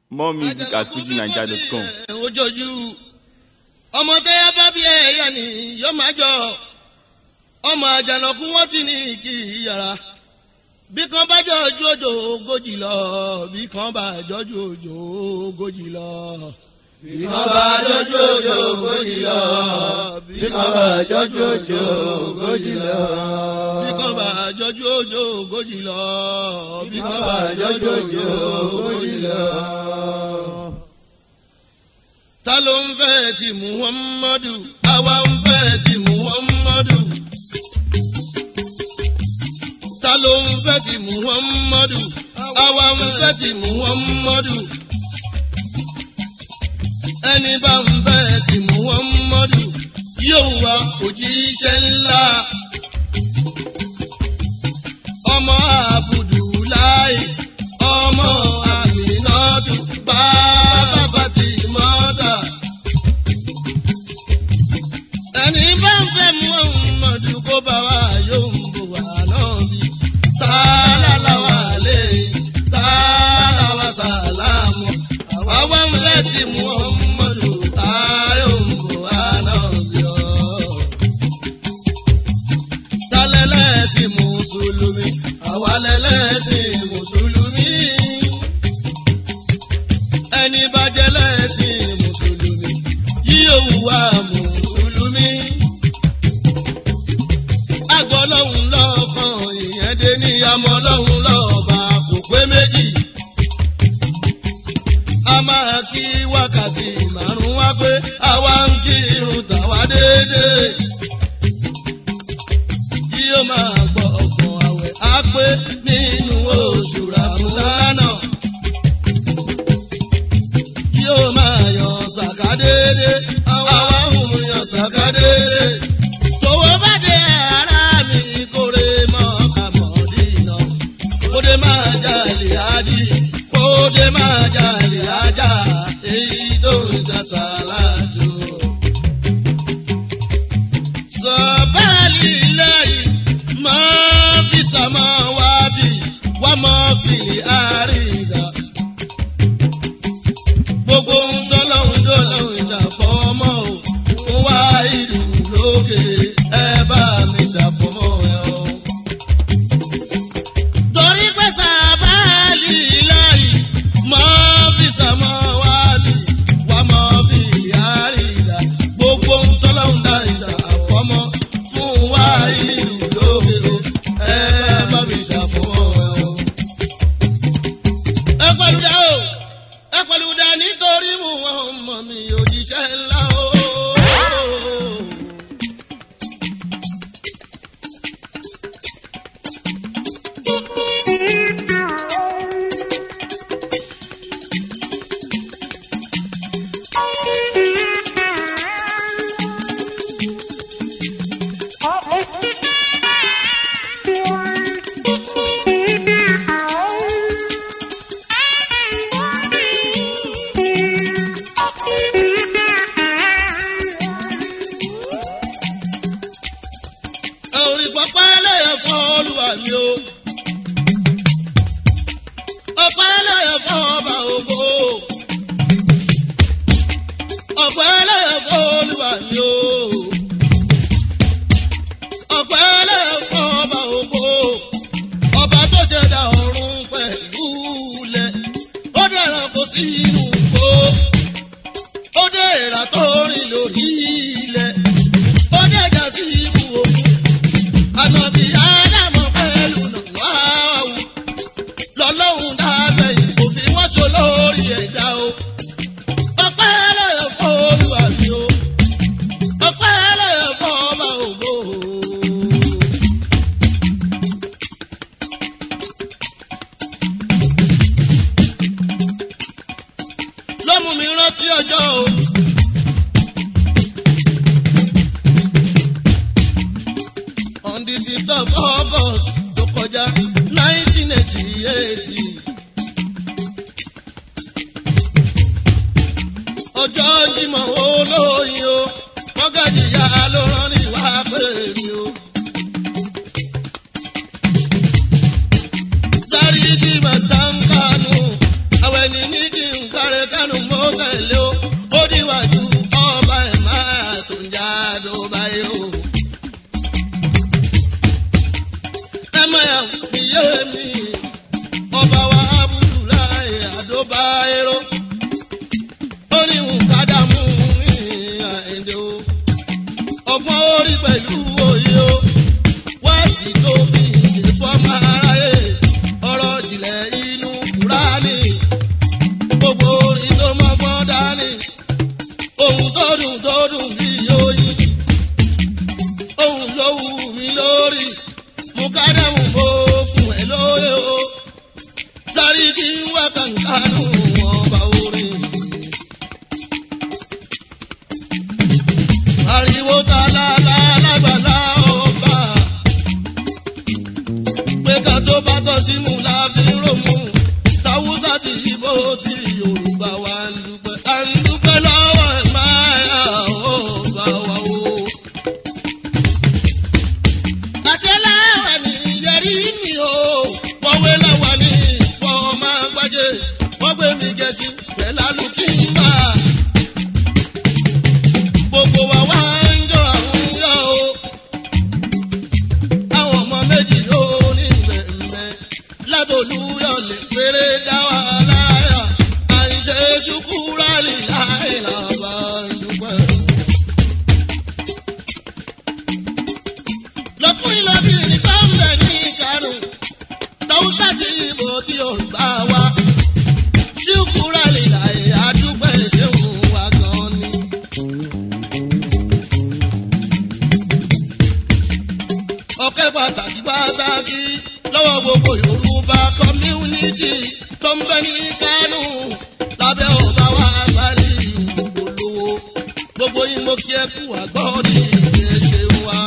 More music at fujinaija.com. ojojú ọmọ tẹ́yà bá bí ẹ̀yà ni yóò máa jọ ọmọ àjànàkú wọn ti ní kí yàrá bí kan bá jọjú òjò ogójì lọ bí kan bá jọjú òjò ogójì lọ. bí kan bá jọjú òjò ogójì lọ bí kan bá jọjú òjò ogójì lọ. bí kan bá jọjú òjò ogójì lọ bí kan bá jọjú òjò ogójì lọ ta ló ń fẹ́ ti muhammadu àwa ń fẹ́ ti muhammadu ta ló ń fẹ́ ti muhammadu àwa ń fẹ́ ti muhammadu ẹni bá ń fẹ́ ti muhammadu yóò wá òjíṣẹ́ ńlá ọmọ abudulayi ọmọ aminatu bàbá fatimata ẹni bá ń fẹ́ muhammadu kó bá wa yóò ń bò wá náà bí sálálàwà lè sálàwà sàlámù àwa ń fẹ́ ti muhammadu ayò ń bò wá náà bí ọ́ sálẹ́lẹ́sìn mùsùlùmí àwa lẹ́lẹ́sìn mùsùlùmí ẹni bá jẹ́ lẹ́sìn mùsùlùmí yíyó wà mùsùlùmí. àgbọ̀ lọ́hùn lọ́kàn ìyẹn dé ní àmọ́ lọ́hùn lọ́ọ̀bà kò pé méjì. a máa kí wákàtí márùn-ún wá pé àwa ń kírun tàwa déédéé. yíyó máa gbọ́ ọ̀gbọ̀n àwẹ̀ á pé nínú oṣù ràmúlánà yóò máa yan sàkádédé àwa ń yan sàkádédé. tòwó bá dé ara mi kórè mọ́ kàmọ́dínà kódé máa jalè ájì kódé máa jalè ájà èyí tó ń sàṣà láàjò. sọ̀bálì lẹ́yìn máa fi sàmọ́ wá bí wá mọ́ fi àrídà gbogbo ń dọ́lọ́hún dọ́lọ́hún ìjà fọ́mọ́ o ó wá ìlú lókè ẹ bá mi ṣàfọ́mọ́ ẹ o. torí pé sábàálì láyì máa fi sàmọ́ wá bí wà máa fi yáàrí ìdá gbogbo ń dọ́lọ́hún dá ìjà fọ́mọ́ fún wá ìlú lókè ẹ bá mi ṣàfọ́mọ́ ẹ o. ẹ pẹ̀lú dá o ẹ pẹ̀lú dá nítorí mu ọmọ mi òjíṣẹ́ ńlá o. ẹ ò rí pápá ẹlẹ́yẹ fún olúwa mi o. ọ̀pá ẹlẹ́yẹ fún ọba ògbó. ọ̀pá ẹlẹ́yẹ fún olúwa mi o. ọ̀pá ẹlẹ́yẹ fún ọba ògbó. ọba tó ṣẹ̀dá ọ̀run pẹ̀lú ilẹ̀. ó dẹ̀ràn kó sí inú igbó. ó dé ìrà tó rìn lórí ilẹ̀. ó dẹ̀jà sí ibú òkú ànàbí ádámọ̀ pẹ̀lú nàwáwù lọ́lọ́hún dábẹ́ ìbò fi wọ́n so lórí ẹ̀dá o. ọpẹ́ lẹ́yìn fún olúwa mi o ọpẹ́ lẹ́yìn fún ọba ògbó. lọ́mú mi rántí ọjọ́ o. on the fifth of august tó kọjá nineteen eighty eight. ọjọ́ jimọ̀ olóyin o mọ́gàjì ya ló rán ní wá pé mi o. sáré jí màtá ń kánú àwẹ̀ ní ní kí n ká kánú mo tẹ̀lé o ó díwájú ọba ẹ̀ máa tó ń já tó báyìí o. ẹ máa yà fi yé mi ọba wa abudulayi adóbáyéró ó ní nkádàmú ní àìndé o ọgbọ́n orí pẹ̀lú òye o wá sí tóbi ìjẹ́sọ́ ọmọ aráyé ọ̀rọ̀ jìnlẹ̀ inú kúránì gbogbo orin tó mọ́gbọ́n dání ohun tó dùn tó dùn bí oyin ohun ló wù mí lórí mú kádàmú bó fún ẹ lóye o sáré kí n wá kàńkánú ọba orin. ariwo ta la la lágbàlá ọba pé ká tó bá tọ́ sí mu la fi ń ròmù táwùsà ti yíbo ti yorùbá wa ń dúpẹ́ à ń dúpẹ́ lọ́wọ́ ẹ̀ máa yà ọba wa o. àṣẹláwà ní yẹrí mi o wọ́wé láwà ní fọ́ máa gbájé wọ́n gbé mi gẹ̀ẹ́sì pẹ̀lú alùkìmbà gbogbo wa wá ń jọ àwọn yọ o. àwọn ọmọ méjì ló ní ìgbẹ̀mẹ̀ ládòlúyọ̀ lè péré dá wa láyà. à ń ṣe ṣùkúrà líláì làbà ń dúpẹ́. lọ́kùnrin lọ́bìnrin tó ń bẹ̀ ní ìkarùn tàwùsà tí ìbò tí yorùbá wa ṣùkúrà líláì àdúpẹ́ ṣéun wa gan ni. ọpẹ́ pàtàkì pàtàkì lọ́wọ́ gbogbo yorùbá community tó ń bẹ ní kánú lábẹ́ ọba wa sáré ìwòlówó gbogbo yín mo kí ẹ kú àgbọ̀dì ìṣe wa.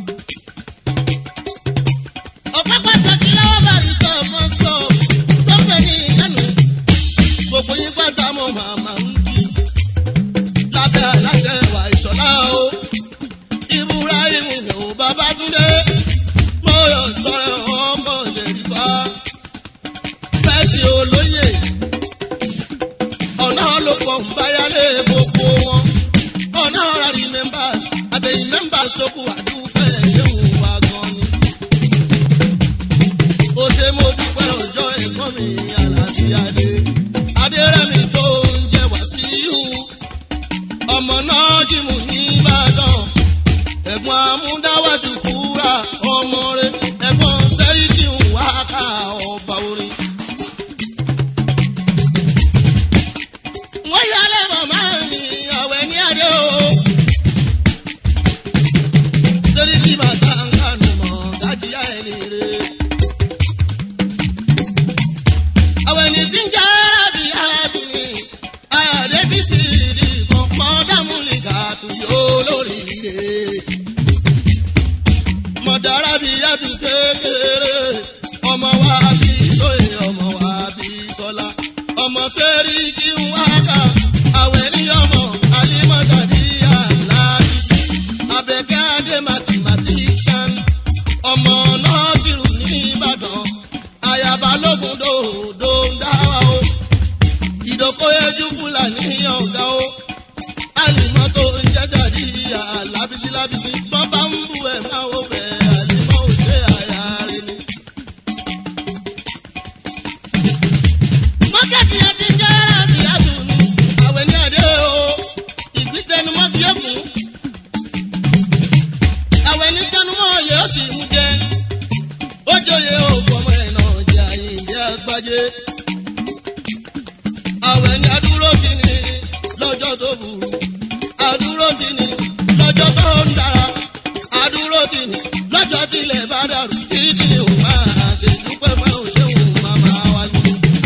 ọpẹ́ pàtàkì lọ́wọ́ barista mọ́sọ̀ tó ń bẹ ní kánú gbogbo yín pátá mọ́ màmá ń kí lábẹ́ aláṣẹ ìwà ìṣọ̀lá o ibrahim ni ò babatunde mọ́yọ̀ sọ̀rọ̀ ọmọ ṣèlúfà fẹ́sì olóyè ọ̀nà ló pọ̀ ń báyálé gbogbo wọn ọ̀nà rárá members àtẹ̀yìn members tó kù àdúgbò ṣéun wa gan ni. ó ṣe mo dúpẹ́ ọjọ́ ẹ̀kọ́ mi àlàáfíàdé adérẹ́mi tó ń jẹ wàsíù ọmọ náà jìmù ní ìbàdàn ẹ̀gbọ́n amúdáwàsí fúra ọmọ rẹ̀ ẹ̀gbọ́n sẹ́ríkì ń wá ká ọba orin. wọ́n yálẹ̀ màmá mi àwẹ̀ ní adé o. sẹ́ríkì bàtà ń kànú mọ́ dájíyá ẹni rẹ̀. àwẹ̀ ní tí ń jẹ́ rábì àdùnní àdébísì ìdí kọ̀ọ̀kan dámúlì kàtó yóò lórí rẹ̀ mọ̀dára bí yàtú kékeré ọmọ wa bí sóye ọmọ wa bí sọlá ọmọ sẹ́rí kí n wá ká àwẹ̀ ní ọmọ alimọ̀tàdí aláàbísí abẹ́kẹ́ adé mathematician ọmọ nọ́ọ̀sìrù ní ìbàdàn àyàbá lógun dòdò ń dá wa o ìdókòyéjú fúlàní ọ̀gá o àlìmọ́ tó ń jẹ́jà rí ìyá lábísí lábísí bọ́n bá ń bú ẹ̀ máa wò bẹ́ àlìmọ́ ò ṣe àyà rẹ̀ ni. mọ́kẹ́tì yẹn ti jẹ́ láti àdùn ní àwẹ̀ ní àdé o ìgbín tẹnumọ́ kí ó kún. àwẹ̀ ní tẹnumọ́ yẹ ó sì mú jẹ ó jòyè òkú ọmọ ẹ̀ náà jẹ́ àyíǹde àgbájé. àwẹ̀ ní adúró kí ni lọ́jọ́ tó burú àdúró tì ní lọ́jọ́ tó ń dára àdúró tì ní lọ́jọ́ tilẹ̀ bá dàrú títí ni òun máa ṣe dúpẹ́ máa ń ṣe òun máa máa wá ní.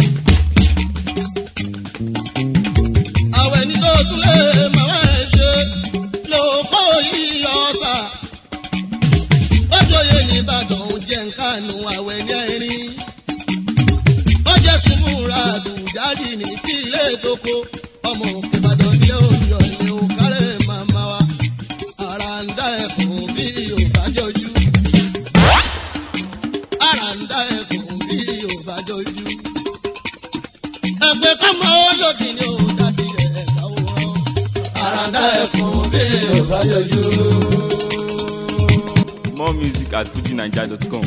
àwẹ̀ ní tó tún lè máa ẹ̀ ṣe ló kọ́ yìí ọ̀sà ó jòyè nìbàdàn ó jẹ́ nkánu àwẹ̀ ní ẹ̀rín ó jẹ́ sùnmùrà àdùjáde ní tí ilé tó kó ọmọ ìbàdàn ní òyò ní òkàrẹ́ màmá wa ara ń dá ẹkùn bí yorùbá jọjú ara ń dá ẹkùn bí yorùbá jọjú ẹgbẹ́ kọ́mọ olókì ni ò yọjú. More music at fujinaija.com.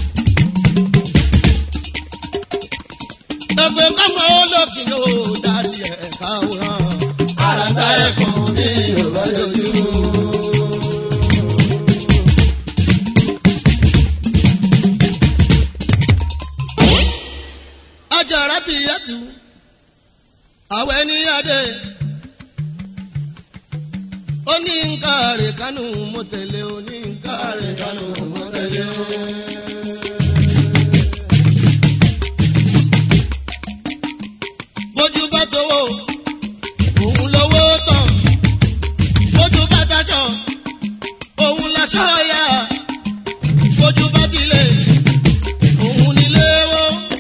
ẹgbẹ́ kọ́mọ olókì yóò dárí ẹ̀ káwòrán. àràǹdà ẹ̀kọ́ ní yorùbá yọjú. ajara bìyàtú àwẹ̀ ní adé ó ní nǹkan rẹ̀ kánú mo tẹ̀lé ó ní nǹkan rẹ̀ kánú mo tẹ̀lé ó. bójú bá tówó òun lówó tán bójú bá dájọ́ òun láṣọ ya bójú bá tilẹ̀ òun nílé wó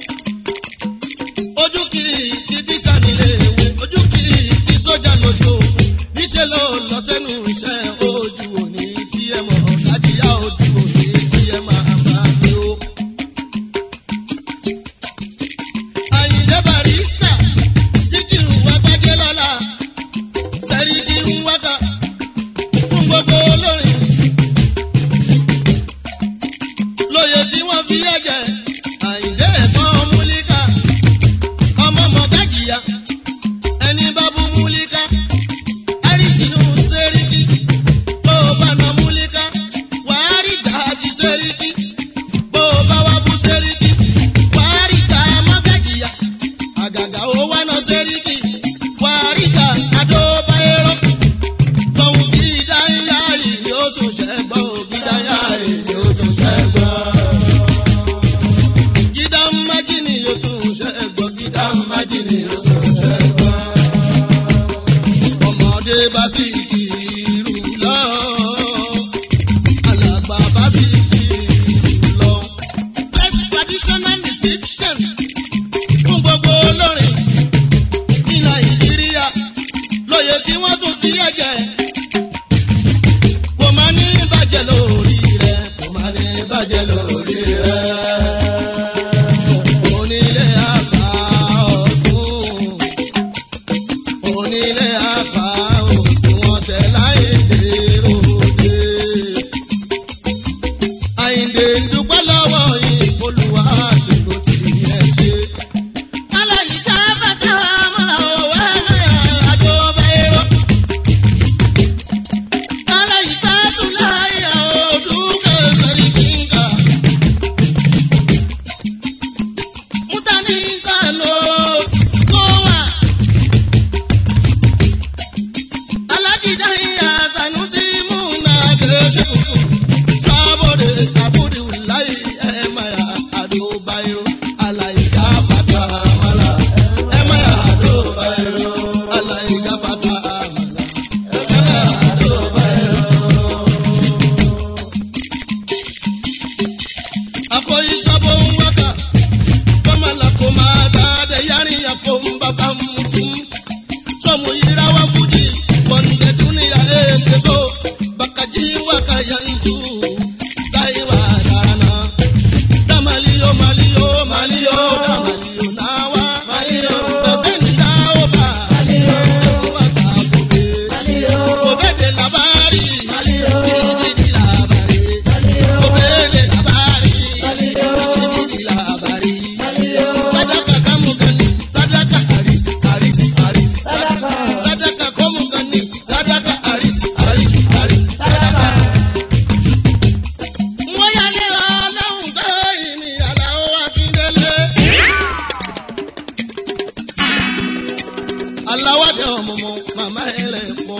ojú kiri kí tíṣà nílé ìwé ojú kiri kí sójà lójú níṣẹ́ ló lọ sẹ́nu iṣẹ́ ojú òní tí ẹ mọ̀ dájíyá ojú òní tí ẹ máa bá gbé o. Àyìndé Barrister Síkírù Agbájé lọ́la Sẹ́ríkì ń wákà fún gbogbo olórin. Lóye tí wọ́n fi ẹ̀jẹ̀ Àyìndé ẹ̀kọ́ múlíkà ọmọ mọ̀gájìyà ẹni bá bú múlíkà àríjìnú sẹ́ríkì bó o bá na múlíkà wàá rí gàájì sẹ́ríkì bó o bá wá bú sẹ́ríkì wàá rí gàá mọ́gájìyà àgàgà ó wá na sẹ́ríkì wàá rí gàá adóbáyéró lọ́hùn kí dáńyá yìí ni ó sùn ṣẹ́gbọ́ kí dáńyá yìí ni ó sùn ṣẹ́gbọ́. Gídá májìnì yóò tún ṣẹ́gbọ́ gídá májìnì yóò tún ṣẹ́gbọ́. Ọmọdé bá sì kìrù lọ. Alàgbà bá sì kìrù lọ. Best traditional musician fún gbogbo olórin ní Nàìjíríà lóye tí wọ́n tún fi ẹ̀jẹ̀. Kò máa ní bàjẹ́ lórí rẹ̀, kò máa ní bàjẹ́ lórí rẹ̀. Onílé àgbà ọ̀tún, onílé àgbà òsì wọn tẹ̀ láyé dèròdè. Àyìndé ń dúpẹ́ lọ́wọ́ yìí, olùwà àdúgbò tí ẹ ṣe. Aláyíká bàtà mọ́ra òwe mẹ́rin àjọ bẹ́ẹ̀ rọ. Aláyíká tún láyà òdúkẹ́ sẹ́rí kíngà. Mútàní kànó kó wà. Alájídá ìyá Sanusi múna gẹ̀ẹ́sẹ̀ kùkù. Sábòdè àbúdì wùláyé ẹ̀ máa yà àdó báyìí. Aláyíká bàtà mọ́ra ẹ̀ máa yà àdó báyìí. Aláyíká bàtà mọ́ra ẹ̀ máa yà àdó báyìí. akoyi sabo waka kọmala ko ma daade yanni ya ko n baba mutum sọmu yira wa kudi kọnde duniya eke so bakaji waka yanju sayi wa darana damaliyo maliyo maliyo damaliyo nawa maliyo daseni dawo ba maliyo seku wa tabobe maliyo obede labari maliyo didi labari obede labari didi labari sadaka kamu gani sadaka aris aris aris sadaka sadaka kamu gani sadaka aris aris aris sadaka. Wọ́n yálé ọlọ́run tó ìní àlàó Akíndélé. Aláwádé ọ̀mọ̀mọ̀ màmá rẹ̀ pọ̀.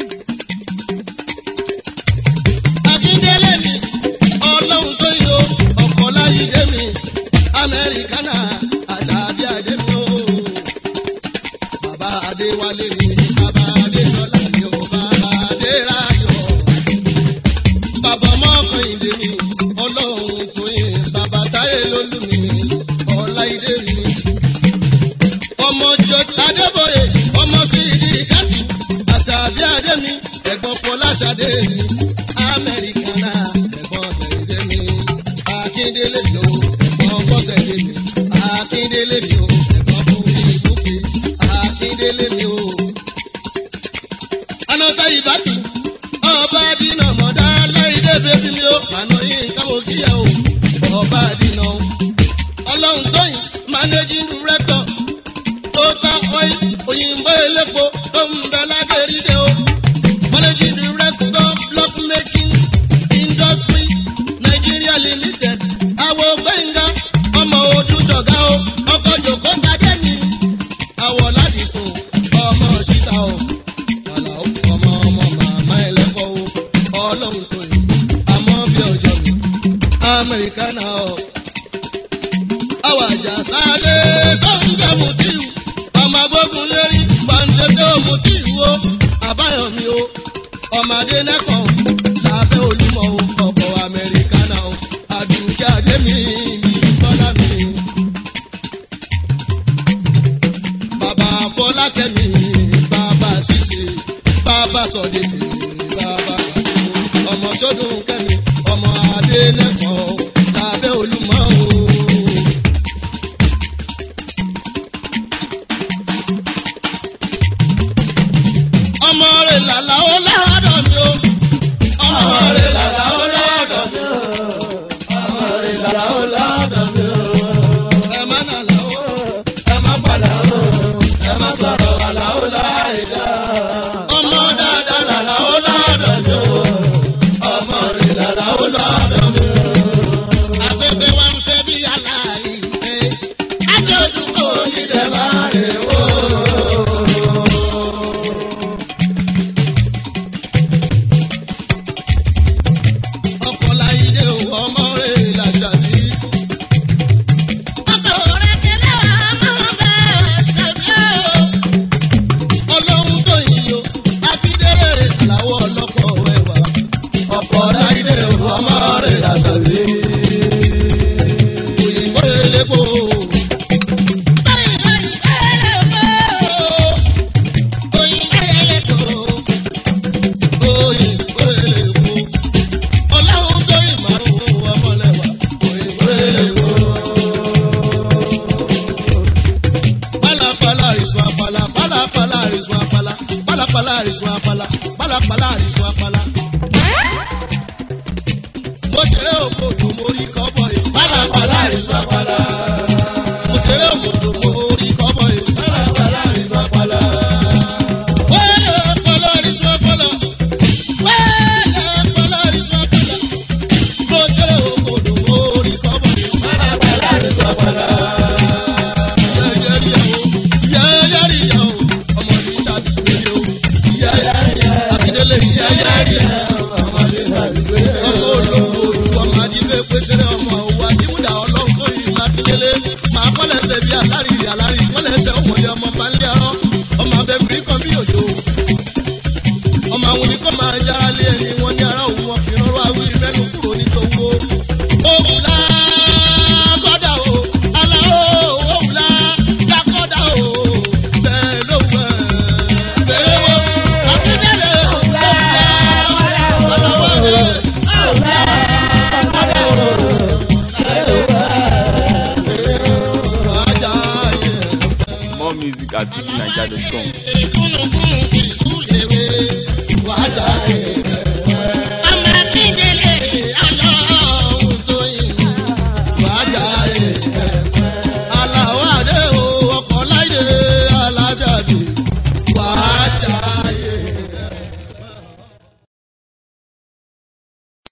Akíndélé ni ọlọ́run tó yọ ọkọ̀ láyé dé mi. Amẹ́ríkánà àṣàbí àdé mi o. Bàbá Adéwálé ni bàbá Adéṣọlá ni o. Bàbá Adéráyọ̀. Bàbá Mọ́kànlélé mi ọlọ́run tó yẹ. Bàbá Táyé lólú mi ọláìdé mi. Ọmọ George Adébóyè ọmọ sí ìdí ìkàtì. Àṣàbí àdé mi ẹ̀gbọ́n Fọláṣadé mi. Amẹ́ríkánà ẹ̀gbọ́n tẹ̀lé mi. Akíndélé mi o ẹ̀gbọ́n Bọ́sẹ̀dé mi. Akíndélé mi o ẹ̀gbọ́n Bùkí Bùkí. Akíndélé mi o. Anọ́tà ìbátí bébí mi ó àná yín nǹkan mo kí ẹ o ọba àdínà o ọlọ́run tóyìn managing director total oil òyìnbó elépo tó ń bẹ ládẹ́rìdẹ́ o managing director block making industry nigeria limited àwọ̀ gbẹ̀ngà ọmọ ojúṣọ̀gá o ọkọ̀ jòkó kadé mi àwọ̀ láti sùn ọmọ síta o wàlà ó ọmọ ọmọ màmá ẹlẹ́fọ́ o ọlọ́run tó yìí àmọ́ bí ọjọ́ mi amẹ́ríkà náà o àwọn àjàsálẹ̀ tó ń jẹ́ mùtíù ọmọ agbógun lérí pàǹtẹ́tẹ́ mùtíù o àbáyọ̀mí o ọmọdé nẹ́kọ̀ọ́ lábẹ́ olúmọ̀ o ọkọ̀ amẹ́ríkà náà o àdùnkẹ́ àdémi ní bọ́lá mi. bàbá fọlákẹ́mi bàbá ṣíṣe bàbá sọ̀dẹ̀dẹ̀ bàbá àṣìwò ọmọ sọ́dún kẹ́mi ọmọ adé nẹ́kọ̀ọ́ lábẹ́ olúmọ̀ o. ọmọ rẹ̀ làlà ó ládọ̀ mi o. ọmọ rẹ̀ làlà ó ládọ̀ mi o. ọmọ rẹ̀ làlà ó ládọ̀ mi o. ẹ má nàlà ó ẹ má padà ó ẹ má sọ̀rọ̀ àlà ó láìda. ọmọ dáadáa làlà ó ládọ̀ mi o. ọmọ rẹ̀ làlà ó ládọ̀ mi o. afẹ́fẹ́ wa ń fẹ́ bí aláì fẹ́. ajọ́dún kò ní dẹ̀ máa rè wò. ọkọ̀ láyé o ọmọ rẹ̀ làṣàbí. ọkọ̀ rẹ̀ kẹlẹ́ ọmọ bẹ́ẹ̀ ṣẹ̀bí o. ọlọ́run tó yìí o akíndélé làwọ̀ ọlọ́kọ̀ ẹ̀wà. ọkọ̀ láyé o ọmọ rẹ̀ làṣàbí. òyìnbó elépo. òyìnbó elépo. òyìnbó elépo. òyìnbó elépo ọlọ́run tó ìmọ̀ owó ọmọlẹ́wà òyìnbó èèwọ̀. pálapàla àrìsùn apala pálapàla àrìsùn apala pálapàla àrìsùn apala pálapàla àrìsùn apala. mo ṣeré òkòtò mo rí kọ́bọ̀ yìí pálapàla àrìsùn apala. mo ṣeré òkòtò mo rí kọ́bọ̀ yìí pálapàla àrìsùn apala. wẹ́ẹ̀lì ọpọlọ àrìsùn apala wẹ́ẹ̀lì ọpọlọ àrìsùn apala bó ṣe òkòdò orí kọ́bọ̀ ní pàlàpàlà ní pàpàlà. Yẹ́yẹ́rìyà o, yẹ́yẹ́rìyà o, ọmọ ní ṣàbíwèrè o, yẹ́yẹ́rìyà, àbídélé yẹ́yẹ́rìyà, ọmọ ní ṣàbíwèrè o. Ọmọ olówó olùkọ́ máa jí pé péṣẹ́rẹ́ ọmọ òwò àdìmúdà ọlọ́run tó yí sákìlélé. Màá kọ́lẹ̀ṣẹ̀ bí alárí alárí kọ́lẹ̀ṣẹ̀ ọmọdé ọmọ pálí arọ́, ọmọ abẹ́bìrí kan bí òjò ọmọ àwọn oníkọ́ máa yára lé ẹni wọn ní ara òun wọn fi rọrọ awí mẹ́nu kúrò nítòwó. òwúlá kọ́dà o aláwọ̀ òwúlá lákọ́dà o bẹ́ẹ̀ ló wẹ̀ bẹ́ẹ̀ wọ akíndélé òwúlá aláwọ̀ rẹ̀ òwúlá kọ́dà o bẹ́ẹ̀ ló wẹ̀ ajá yẹ. More music at fujininja.com. ìkúnnùkúnnù ìlú lèwe wàá jà